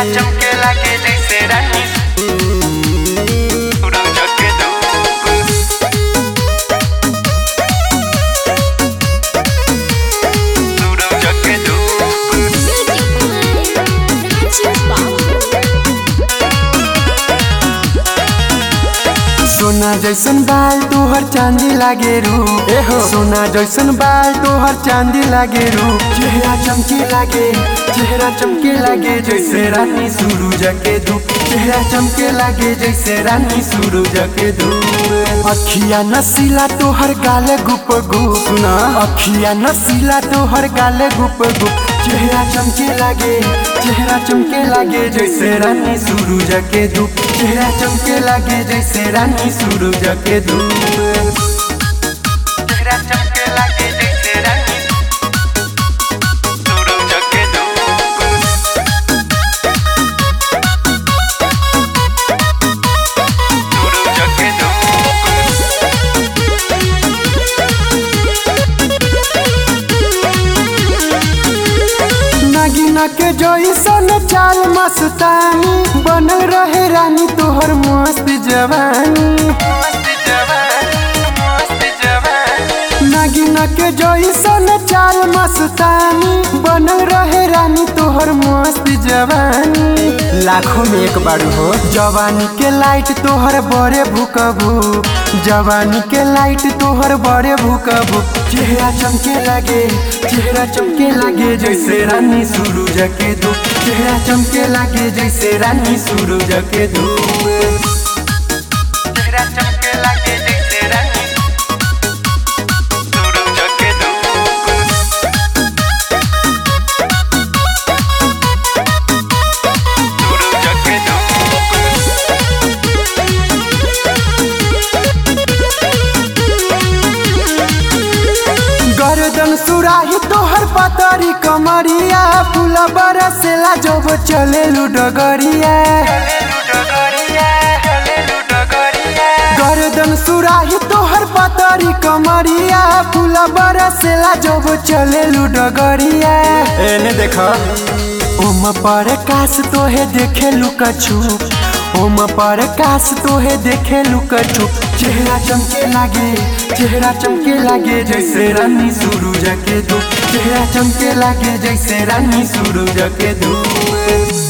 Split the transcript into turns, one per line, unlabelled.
चमके लागे जैसे रानी सूरज के धूप सूरज के धूप
सोना जैसन बाल तोहर चांदी लागे रू एहो सोना जैसन बाल तोहर चांदी लागे रू चेहरा चमके लागे चेहरा चमके लागे जैसे रानी सूरज के धूप चेहरा चमके लागे जैसे रानी सूरज के धूप अखिया नसीला तोहर गाले गुप गुप सुना अखिया नसीला तोहर गाले गुप गुप चेहरा चमके लागे चेहरा चमके लागे जैसे रानी सूरज के धूप चेहरा चमके लागे जैसे रानी सूरज के धूप
चेहरा चमके लागे जैसे रानी सूरज के धूप सूरज के धूप
नागिना के जैसन चाल मस्तानी बनल रहे रानी तोहर मस्त जवानी
मस्त जवानी मस्त जवानी
नागिना के जैसन चाल मस्तानी बनल रहे रानी तोहर मस्त जवानी लाखों में एक बार हो जवानी के लाइट तोहर बड़े भूकबू जवानी के लाइट तोहर बड़े भूकबू चेहरा चमके लागे चेहरा चमके लागे जैसे रानी सूरज के धूप चेहरा चमके लागे जैसे रानी सूरज के धूप
चेहरा चमके लागे जैसे रानी सूरज के धूप सूरज के धूप
गर्दन सुराही तोहर पतरी कमरिया फूल बरसेला जब चले डगरिया
हलेलू डगरिया हलेलू डगरिया
गर्दन सुराही तोहर पतरी कमरिया फूल बरसेला जब चले डगरिया एने देख ओम पर काश तोहे देखे लुका छुप ओम पर काश तोहे देखे लुका छुप चेहरा चमके लागे चेहरा चमके लागे जैसे रानी सूरज के धूप चेहरा चमके लागे जैसे रानी सूरज के धूप